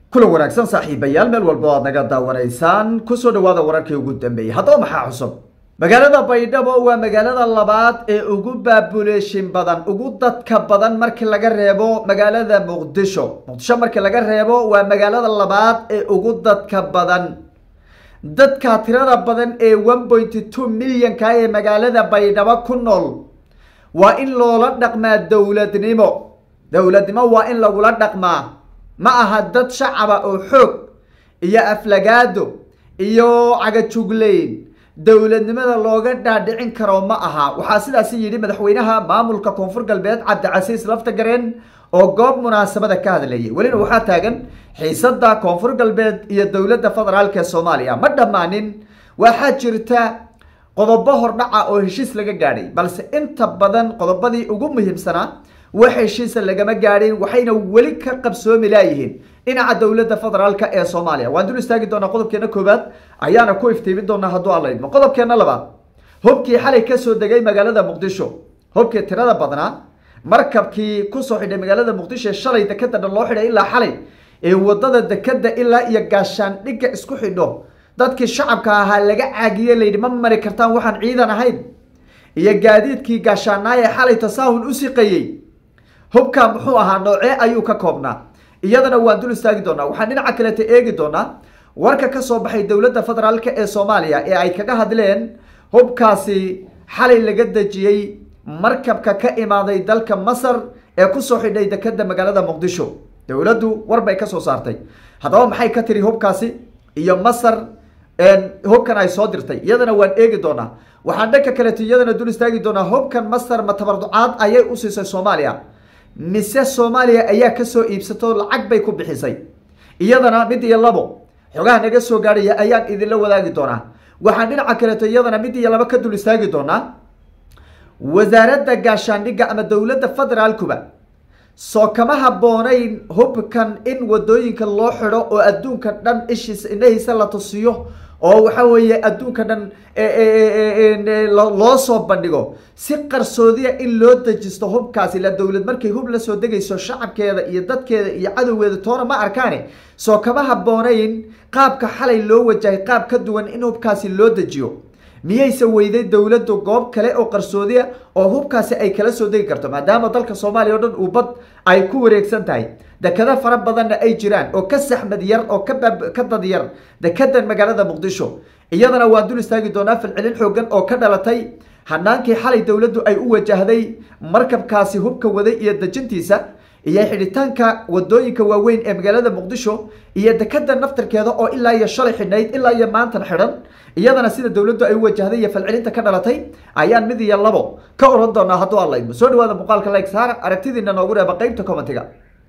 kulan wanaagsan saaxiibayaal meel walba aad naga daawanaysaan kusoo dhawaada wararkii ugu dambeeyey haddaba maxaa cusub magaalada baydhabo waa magaalada labaad ee ugu baabuleeshin badan ugu dadka badan markii laga reebo magaalada muqdisho muqdisho markii laga reebo waa magaalada labaad ee ugu dadka badan dadka tirada badan ee one pointy two milyanka ee magaalada baydhabo ku nool waa in loola dhaqmaa dowladnimo dowladnimo waa in lagula dhaqmaa ma aha dad shacaba oo xoog iyo aflagaado iyo cagajugleyn dowladnimada looga dhaadhicin karo ma aha waxaa sidaasi yidhi madaxweynaha maamulka koonfur galbeed cabdicasiis laftagareen oo goob munaasabada ka hadlayay welina waxaa taagan xiisada koonfur galbeed iyo dowladda federaalk ee soomaaliya ma dhammaanin waxaa jirta qodobo hordhaca oo heshiis laga gaadhay balse inta badan qodobadii ugu muhiimsanaa wax heshiisa lagama gaadhin waxayna weli ka qabsoomi laayihiin dhinaca dowladda federaalk ee soomaaliya waan dul istaagi doonaa qodobkeena koowaad ayaana ku iftiimin doonaa hadduu alla idmo qodobkeena labaad hubkii xalay kasoo degay magaalada muqdisho hubkii tirada badnaa markabkii kusoo xidhay magaalada muqdisho ee shalay dekada dhan loo xidhay ilaa xalay ee wadada dekada ilaa iyo gaashaandhigga isku xidho dadkii shacabka ahaa laga caagiye layidhi ma mari kartaan waxaan ciidan ahayn iyo gaadiidkii gaashaanaay ee xalay tasaahul u siqayey hubka muxuu ahaa noocee ayuu ka koobnaa iyadana waan dul istaagi doonaa waxaan dhinaca kaleta eegi doonaa warka ka soo baxay dowladda federaalk ee soomaaliya ee ay kaga hadleen hubkaasi xalay laga dejiyey markabka ka imaaday dalka masar ee kusoo xidhay dekada magaalada muqdisho dowladdu war bay kasoo saartay haddaba maxay ka tiri hubkaasi iyo masar hubkan ay soo dirtay iyadana waan eegi doonaa waxaan dhanka kaleeto iyadana dul istaagi doonaa hubkan masar ma tabarducaad ayay u siisay soomaaliya mise soomaaliya ayaa kasoo iibsato lacag bay ku bixisay iyadana mid iyo labo xogaha naga soo gaadhaya ayaan idinla wadaagi doonaa waxaan dhinaca kaleeto iyadana mid iyo labo ka dul istaagi doonaa wasaaradda gaashaandhigga ama dowladda federaalkuba soo kama haboonayn hubkan in wadooyinka loo xidho oo adduunka dhan ishiisa indhahiisa la tusiyo oo waxa weeye adduunka dhan loo soo bandhigo si qarsoodiya in loo dejisto hubkaasi la dowlad markay hub la soo degayso shacabkeeda iyo dadkeeda iyo cadowgeeda toona ma arkaane soo kama haboonayn qaabka xalay loo wajahay qaab ka duwan in hubkaasi loo dejiyo miyayse weyday dowladdu goob kale oo qarsoodiya oo hubkaasi ay kala soo degi karto maadaama dalka soomaaliya o dhan uu bad ay ku wareegsan tahay dekado fara badanna ay jiraan oo ka saxmad yar oo ka dad yar dekedan magaalada muqdisho iyadana waan dul istaagi doonaa falcelin xoogan oo ka dhalatay hanaankii xalay dowladdu ay u wajahday markabkaasi hubka waday iyo dejintiisa iyo xidhitaanka wadooyinka waaweyn ee magaalada muqdisho iyo dekada naftarkeeda oo ilaa iyo shalay xidhnayd ilaa iyo maantan xidhan iyadana sida dowladdu ay u wajahday iyo falcelinta ka dhalatay ayaan mid iyo labo ka oran doonaa hadduu alla idmo soo dhawaada muuqaalka like saar aragtidiina noogu reeba qeybta commentiga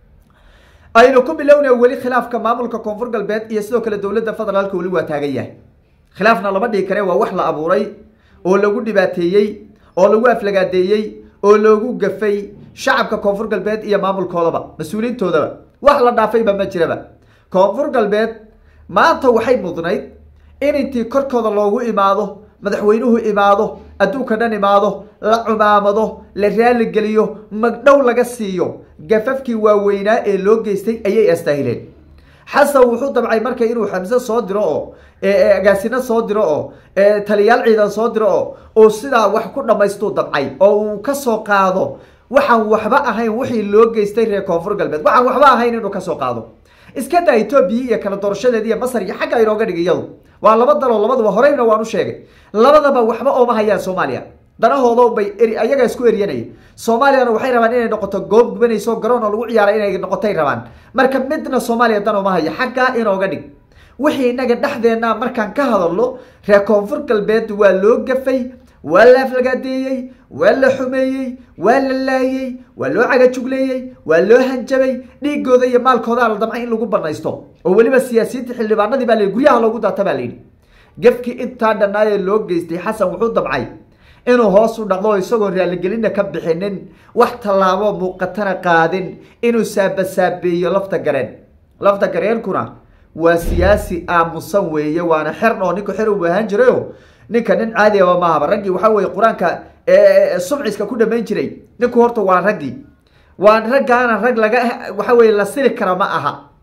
aynu ku bilowna weli khilaafka maamulka koonfur galbeed iyo sidoo kale dowladda federaalka weli waa taagan yahay khilaafna lama dhigi kare waa wax la abuuray oo lagu dhibaateeyey oo lagu aflagaadeeyey oo loogu gafay shacabka koonfur galbeed iyo maamulkoodaba mas-uuliyiintoodaba wax la dhaafayba ma jiraba koonfur galbeed maanta waxay mudnayd in intii korkooda loogu imaado madaxweynuhu imaado adduunka dhan imaado la cumaamado la raaligeliyo magdhow laga siiyo gafafkii waaweynaa ee loo geystay ayay astaahileen xasan wuxuu dabcay marka inuu xamse soo diro oo agaasino soo diro oo taliyaal ciidan soo diro oo uu sidaa wax ku dhammaystuu dabcay oo uu kasoo qaado waxaan waxba ahayn wixii loo geystay reer koonfur galbeed waxaan waxba ahayn inuu kasoo qaado iska daa etoobiya iyo kala doorashadeed iyo masar iyo xagga inooga dhig iyadu waa laba daloo labaduba horeyna waan u sheegay labadaba waxba ooma hayaan soomaaliya danahoodo bay ayaga isku eryanaya soomaaliyana waxay rabaan inay noqoto goob gubanayso garoon oo lagu ciyaara inay noqotay rabaan marka midna soomaaliya dan ooma haya xaggaa inooga dhig wixii inaga dhexdeena markaan ka hadalno reer koonfur galbeed waa loo gafay waa la aflagaadeeyey waa la xumeeyey waa la laayey waa loo cagajugleeyey waa loo hanjabay dhiigooda iyo maalkoodaa la damcay in lagu banaysto oo weliba siyaasiyiinta xildhibaanadii baa la guryaha loogu daata baa layidhi gafkii intaa dhanaaye loo geystay xasan wuxuu damcay inuu hoos u dhaqdo isagoo raaligelinna ka bixinin wax tallaabo muuqatana qaadin inuu saabasaabeeyo lafta gareen lafta gareenkuna waa siyaasi aamusan weeye waana xern oo ninku xer u ahaan jirayo ninka nin caadiaba maahaba raggii waxaa weye qur-aanka sumciska ku dhamayn jiray ninku horta waa raggii waa raggaana rag laga waxa weye la siri kara ma aha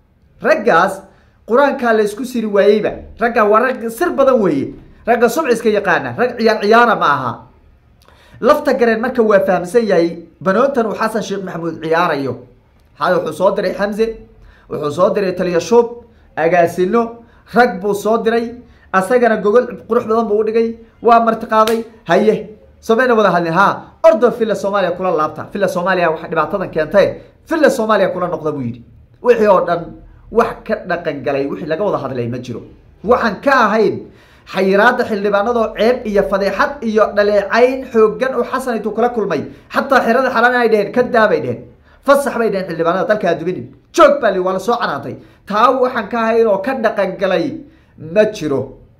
raggaas qur-aankaa la isku siri waayeyba raggaa waa rag sir badan weeye ragga subciska yaqaana rag ciyaar ciyaara ma aha lafta gareen marka waa fahamsan yahay banoontan uu xasan sheekh maxamuud ciyaarayo hada wuxuu soo diray xamse wuxuu soo diray taliya shuub agaasino rag buu soo diray asagana gogol qurux badan buu udhigay waa martiqaaday haye somayna wada hadlin ha ordo villa soomaaliya kula laabta villa soomaaliya waxa dhibaatadan keentay villa soomaaliya kula noqda buu yidhi wixii oo dhan wax ka dhaqan galay wixii laga wada hadlay ma jiro waxaan ka ahayn xayiraada xildhibaanadoo ceeb iyo fadeexad iyo dhaleecayn xoogan oo xasan intuu kala kulmay xataa xerada xalaan ay dheheen ka daabay dheheen fasax bay dheheen xildhibaanada dalka adubinin joog baa li waa la soo canaantay taa waxaan ka ahayn oo ka dhaqan galay ma jiro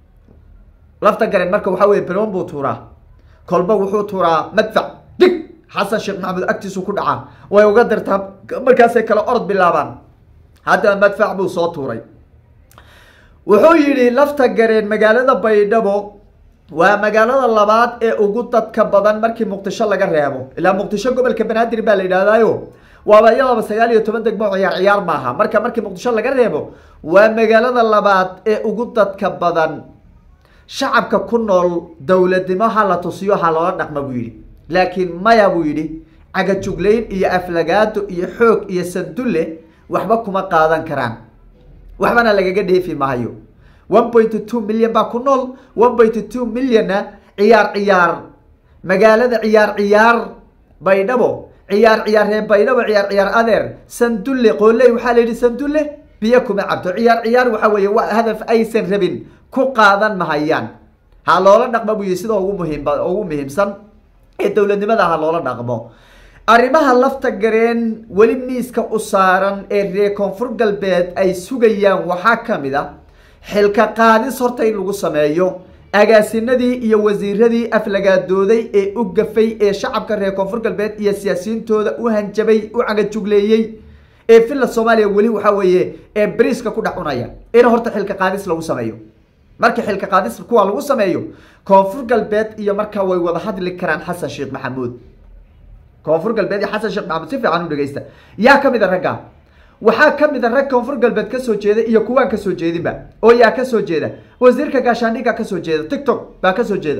lafta garen marka waxaa weye banoon buu tuuraa kolba wuxuu tuuraa madfac dig xasan sheekh maxamuud agtiisu ku dhacaa way uga dirtaa markaasay kale orod bilaabaan haddana madfac buu soo tuuray wuxuu yidhi lafta gareen magaalada baydhabo waa magaalada labaad ee ugu dadka badan markii muqdisho laga reebo ilaa muqdisho gobolka banaadir baa la yidhahdaayo waaba iyadaba sagaal iyo toban degmo ciyaar ciyaar maaha marka markii muqdisho laga reebo waa magaalada labaad ee ugu dadka badan shacabka ku nool dowladnimo ha la tusiyo ha loola dhaqma buu yidhi laakiin maya buu yidhi cagajuglayn iyo aflagaado iyo xoog iyo sandulle waxba kuma qaadan karaan waxbana lagaga dheefi maayo one point two milyan baa ku nool one point two milyana ciyaar ciyaar magaalada ciyaar ciyaar baydhabo ciyaar ciyaar reer baydhabo ciyaar ciyaar adeer sandulle qooley waxaa la yidhi sandulle biyo kuma cabto ciyaar ciyaar waxa weeye waa hadaf aysan rabin ku qaadan mahayaan ha loola dhaqmo buu yihi sida ugu muhiim ugu muhiimsan ee dowladnimada ha loola dhaqmo arrimaha lafta gareen weli miiska u saaran ee reer koonfur galbeed ay sugayaan waxaa ka mid a xilka qaadis horta in lagu sameeyo agaasinadii iyo wasiiradii aflagaadooday ee u gafay ee shacabka reer koonfur galbeed iyo siyaasiyiintooda u hanjabay u cagajugleeyey ee villa soomaaliya weli waxaa weeye ee bariiska ku dhex cunaya in horta xilka qaadis lagu sameeyo marka xilka qaadis kuwa lagu sameeyo koonfur galbeed iyo markaa way wada hadli karaan xasan sheekh maxamuud koonfur galbeed iyo xasan sheekh maxamuud si fiican u dhegeysta yaa ka mid a ragga waxaa ka mid a rag koonfur galbeed kasoo jeeda iyo kuwaan kasoo jeedinba oo yaa kasoo jeeda wasiirka gaashaandhiga kasoo jeeda tiktok baa kasoo jeeda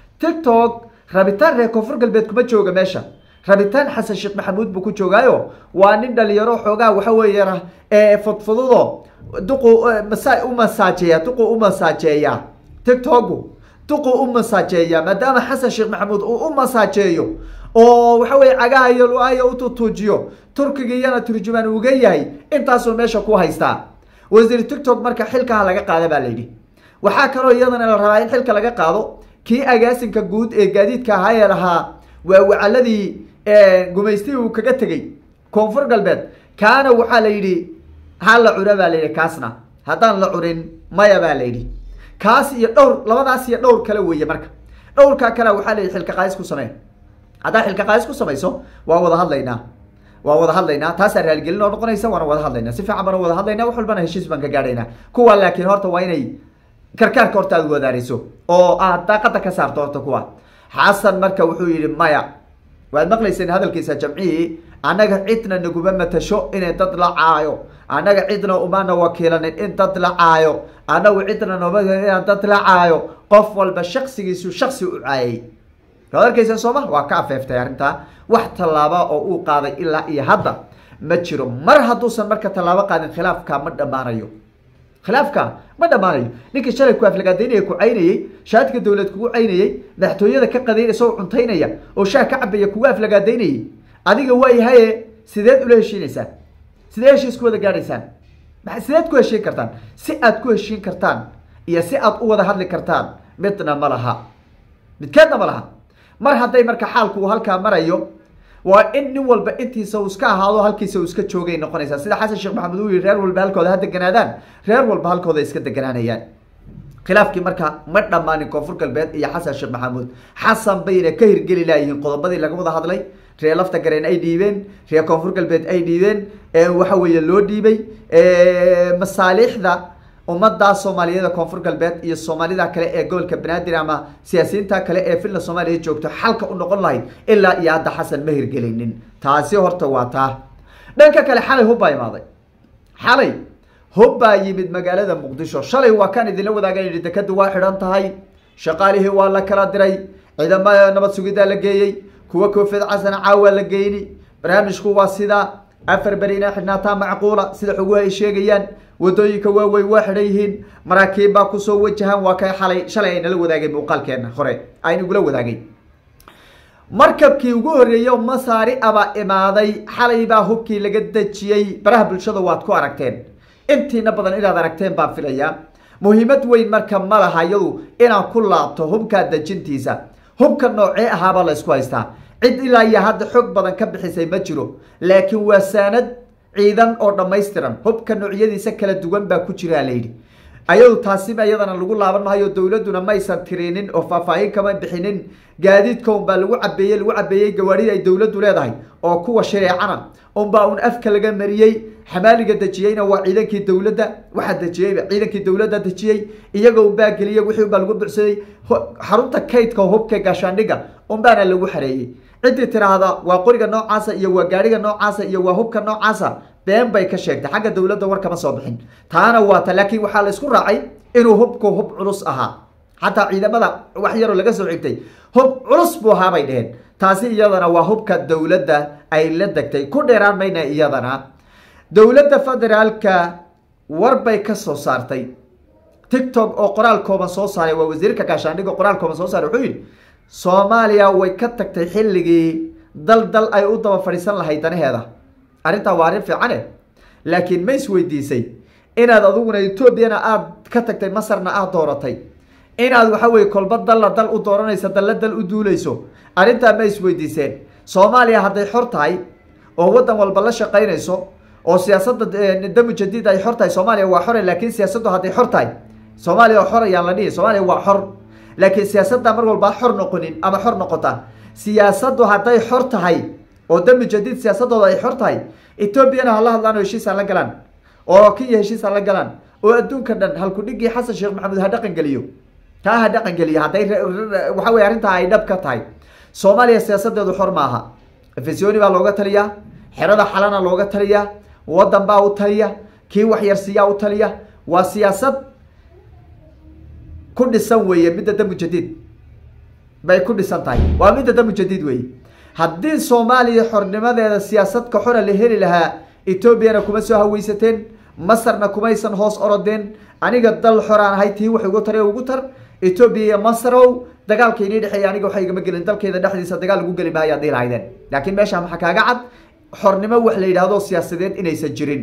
tiktok rabitaan reer koonfur galbeed kuma jooga meesha rabitaan xasan sheekh maxamuud buu ku joogaayo waa nin dhalinyaro xoogaa waxa weeye fudfududo duqu masa u masaajeeya duqu u masaajeeya tiktoku duqu u masaajeeya maadaama xasan sheekh maxamuud uu u masaajeeyo oo waxa weye cagaha iyo lu-aaya u tutuujiyo turkiga iyana turjumaan uga yahay intaasuu meesha ku haystaa wasiir tiktok marka xilkaha laga qaada baa layidhi waxaa kaloo iyadana la rabaa in xilka laga qaado kii agaasinka guud ee gaadiidka ahaa ee lahaa waa wacaladii gumaystii uu kaga tegey koonfur galbeed kaana waxaa la yidhi ha la cuna baa layidhi kaasna haddaan la cunin maya baa layidhi kaas iyo dhowr labadaas iyo dhowr kale weeye marka dhowrkaa kale waxaa la yidhi xilka qaadis ku samee haddaa xilka qaadis ku samayso waa wada hadlaynaa waa wada hadlaynaa taasaa raaligelin oo noqonaysa waana wada hadlaynaa si fiican baan wada hadlaynaa wax walbana heshiis baan ka gaadhaynaa kuwa laakiin horta waa inay karkaarka horta aad wadaariso oo aad daaqada ka saarto horta kuwa xasan marka wuxuu yihi maya waad maqlayseen hadalkiisa jamcihii annaga cidna naguma matasho inay dad la caayo annaga cidna umana wakiilanin in dad la caayo annagu cidna noma inaan dad la caayo qof walba shaksigiisu shaksi u caayay waad arkaysa sooma waa ka afeeftay arrintaa wax tallaaba oo uu qaaday ilaa iyo hadda ma jiro mar hadduusan marka tallaabo qaadin khilaafka ma dhammaanayo khilaafka ma dhammaanayo ninkii shalay ku aflagaadaynaya ku caynayey shaadka dowlad kugu caynayey madaxtooyada ka qadayn isagoo cuntaynaya oo shaah ka cabaya kugu aflagaadaynayay adiga waayahaye sideed ula heshiinaysaan sidee heshiis ku wada gaadhaysaan sideed ku heshiin kartaan si aad ku heshiin kartaan iyo si aad u wada hadli kartaan midna ma laha midkeedna ma laha mar hadday marka xaalku uu halkaa marayo waa in nin walba intiisa uu iska ahaado halkiisa uu iska joogay noqonaysaa sida xasan sheekh maxamed uu yihi reer walba halkooda ha deganaadaan reer walba halkooda iska deganaanayaan khilaafkii marka ma dhammaanin koonfur galbeed iyo xasan sheekh maxamuud xasan bayna ka hirgeli laayihiin qodobadii laga wada hadlay reer lafta gareen ay dhiibeen reer koonfur galbeed ay dhiibeen waxa weeye loo dhiibay masaaliixda ummadaa soomaaliyeed koonfur galbeed iyo soomaalida kale ee gobolka banaadir ama siyaasiyiinta kale ee villa soomaaliya joogto xalka u noqon lahayd ilaa iyo hadda xasan ma hirgelinin taasi horta waa taa dhanka kale xalay hub baa imaaday xalay hub baa yimid magaalada muqdisho shalay waa kaan idinla wadaagan yihi dekadu waa xidhan tahay shaqaalihii waa la kala diray ciidamada nabad sugidaa la geeyey kuwa koofiyad casana caawa la geyni barnaamijku waa sidaa afar beri inay xidhnaataa macquula sida xoguhu ay sheegayaan wadooyinka waaweyn waa xidhan yihiin maraakiib baa kusoo wajahan waa kay xalay shalay aynala wadaagay muuqaalkeena hore aynagula wadaagay markabkii ugu horreeyo masaari abaa imaaday xalay baa hubkii laga dejiyey baraha bulshada waad ku aragteen intiina badan inaad aragteen baan filayaa muhiimad weyn marka ma laha iyadu inaan ku laabto hubkaa dejintiisa hubka noocee ahaabaa la ysku haystaa cid ilaa iyo hadda xog badan ka bixisay ma jiro laakiin waa saanad ciidan oo dhammaystiran hubka noocyadiisa kala duwan baa ku jiraa layidhi ayadu taasiba iyadana lagu laaban maayo dowladuna maysan tirinin oo faahfaahin kama bixinin gaadiidka unbaa lagu cabeeyey lagu cabeeyey gawaarida ay dowladdu leedahay oo kuwa shareecana unbaa un afka laga mariyey xamaaliga dejiyeyna waa ciidankii dowladda waxaa dejiyeyba ciidankii dowladda dejiyey iyaga unbaa geliyey wixii unbaa lagu bucsaday xarunta kaydka hubka gaashaandhiga unbaana lagu xareeyey ciddii tiraahda waa qoriga noocaasa iyo waa gaadhiga noocaasa iyo waa hubka noocaasa been bay ka sheegtay xagga dowladda war kama soo bixin taana waata laakiin waxaa la isku raacay inuu hubku hub culus ahaa xataa ciidamada wax yaroo laga soo xigtay hub culus buu ahaa bay dheheen taasi iyadana waa hubka dowladda ay la degtay ku dheeraan mayna iyadana dowladda federaalka war bay ka soo saartay tictok oo qoraal kooban soo saaray waa wasiirka gaashaandhiga qoraal kooban soo saaray wuxuu yidhi soomaaliya way ka tagtay xilligii dal dal ay u daba fadhiisan lahayd danaheeda arrintaa waa arrin fiicane laakiin ma isweydiisay inaad adiguna etoobiyana aada ka tagtay masarna aada dooratay inaad waxa weye kolba dalla dal u dooranayso dalla dal u duuleyso arrintaa ma isweydiiseen soomaaliya hadday xor tahay oo waddan walba la shaqaynayso oo siyaasadda damu jadiid ay xor tahay soomaaliya waa xore laakiin siyaasaddu hadday xor tahay soomaaliya oo xor ayaan la dhihi soomaaliya waa xor laakiin siyaasadda mar walba xor noqonin ama xor noqota siyaasaddu hadday xor tahay oo dami jadiid siyaasadooda ay xor tahay etoobiyana hala hadlaan oo heshiis hala galaan oo kenya heshiis hala galaan oo adduunka dhan halkudhigii xasan sheekh maxamuud ha dhaqan geliyo taa ha dhaqan geliyo hadday waxa weye arrintaa ay dhab ka tahay soomaaliya siyaasadeedu xor maaha efesoni baa looga taliyaa xerada xalana looga taliyaa waddan baa u taliya kii waxyarsiiyaa u taliya waa siyaasad ku dhisan weeye midda damu jadiid bay ku dhisan tahay waa midda damu jadiid weeye haddii soomaaliya xornimadeeda siyaasadka xora la heli lahaa etoobiyana kuma soo haweysateen masarna kumaysan hoos orodeen aniga dal xoraan ahay tii wax ugu tar ugu tar etoobiya iyo masarow dagaalka inii dhexeeya aniga waxa igama gelin dalkeeda dhexdiisa dagaal lagu geli maayo hadii lahaydeen laakiin meesha maxaa kaaga cad xornimo wax la yidhaahdo siyaasadeed inaysan jirin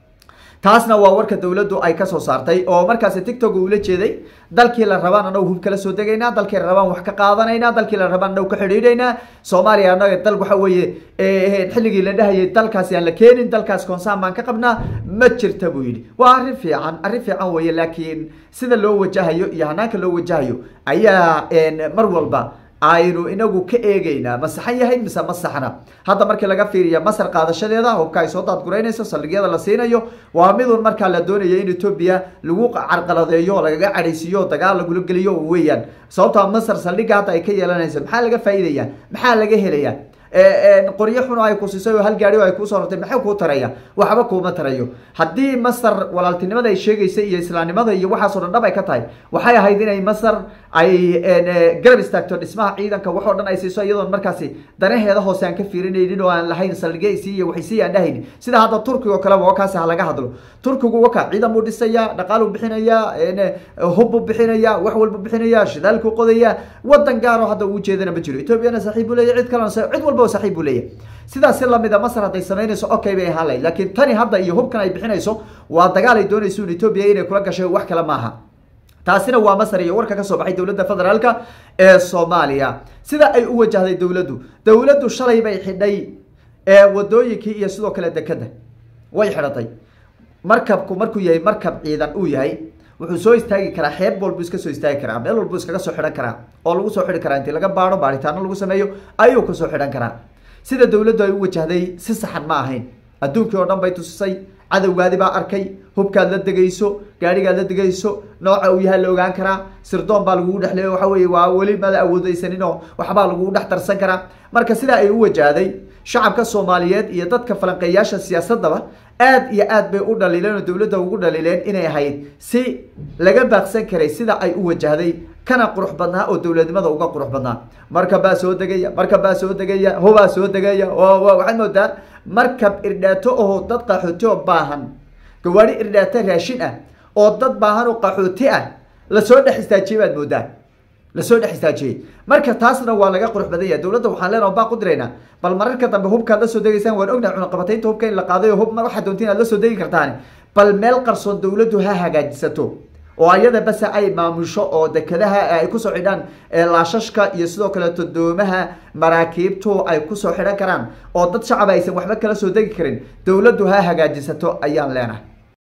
taasna waa warka dowladdu ay kasoo saartay oo markaasi tictok ula jeeday dalkii la rabaan anagu hub kala soo degaynaa dalkii la rabaan wax ka qaadanaynaa dalkii la rabaan anagu ka xidhiidhaynaa soomaaliya anaga dal waxa weeye xilligii la dhahayay dalkaasi aan la keenin dalkaas koonsaan baan ka qabnaa ma jirta buu yidhi waa arrin fiican arrin fiican weeye laakiin sida loo wajahayo iyo hanaanka loo wajahayo ayaa mar walba aynu inagu ka eegeynaa ma saxan yahay mise ma saxna hadda markii laga fiiriya masar qaadashadeeda hubka ay soo daadguraynayso saldhigyada la siinayo waa midun markaa la doonayo in etoobiya lagu carqaladeeyo lagaga cadhaysiiyo dagaal lagula geliyo weeyaan sababtaa masar saldhigga hadda ay ka yeelanaysa maxaa laga faa'iidaya maxaa laga helaya qoryo xun oo ay ku siisay oo hal gaari oo ay kuusoo rartay maxay kuu taraya waxba kuuma tarayo haddii masar walaaltinimada ay sheegaysay iyo islaamnimada iyo waxaasoo dhan dhab ay ka tahay waxay ahayd inay masar ay garab istaagto dhismaha ciidanka waxoo dhan ay siiso iyadoon markaasi danaheeda hoose aan ka fiirinaynin oo aan lahayn saldhigaysi iyo waxaysi aan dhahaynin sida hadda turkiga oo kaleba wakaasi ha laga hadlo turkigu waka ciidan buu dhisaya dhaqaaluu bixinaya hubbuu bixinaya wax walbu bixinaya shidaalkuu qodaya wadan gaaroo hadda uu jeedana ma jiro etoobiyana saaxiib buu leeya cid kalena cid walba saaxiib buu leeyahy sidaas si lamida masar hadday samaynayso okay bay ahaan lahayd laakiin tani hadda iyo hubkan ay bixinayso waa dagaal ay doonayso in etoobiya inay kula gashay wax kale maaha taasina waa masar iyo warka kasoo baxay dowladda federaalka ee soomaaliya sida ay u wajahday dowladdu dowladdu shalay bay xidhay wadooyinkii iyo sidoo kale dekeda way xidhatay markabku markuu yahay markab ciidan uu yahay wuxuu soo istaagi karaa xeeb walbu iska soo istaagi karaa meel walbu iskaga soo xidhan karaa oo lagu soo xidhi karaa intii laga baaro baaritaano lagu sameeyo ayuu kasoo xidhan karaa sida dowladdu ay u wajahday si saxan ma ahayn adduunkii oo dhan bay tusisay cadowgaadi baa arkay hubkaad la degayso gaadhigaad la degayso nooca uu yahay la ogaan karaa sirdoon baa lagugu dhexleeyo waxa weye waa weli mada awoodeysaninoo waxbaa lagugu dhex darsan karaa marka sidaa ay u wajahday shacabka soomaaliyeed iyo dadka falanqeeyaasha siyaasadaba aad iyo aad bay u dhaliileen oo dowladda ugu dhaliileen inay ahayd si laga baaqsan karay sida ay u wajahday kana qurux badnaa oo dowladnimada uga qurux badnaa markab baa soo degaya markab baa soo degaya hobaa soo degaya waxaad moodaa markab irdhaato oo dad qaxooti oo baahan gawaari irdhaato raashin ah oo dad baahan oo qaxooti ah lasoo dhex istaajiyey baad moodaa lasoo dhex istaajiyey marka taasna waa laga qurux badan yahay dowladda waxaan leenaha baa ku diraynaa bal mararka dambe hubkaad la soo degaysaan waan ognahay cunaqabataynta hubka in la qaaday oo hub waxaad doontiin aad la soo degi kartaan bal meel qarsoon dowladdu ha hagaajisato oo ayada base ay maamusho oo dekadaha ay kusoo xidhaan laashashka iyo sidoo kaleeto doomaha maraakiibtu ay kusoo xidhan karaan oo dad shacab aysan waxba kala soo degi karin dowladdu ha hagaajisato ayaan leenahay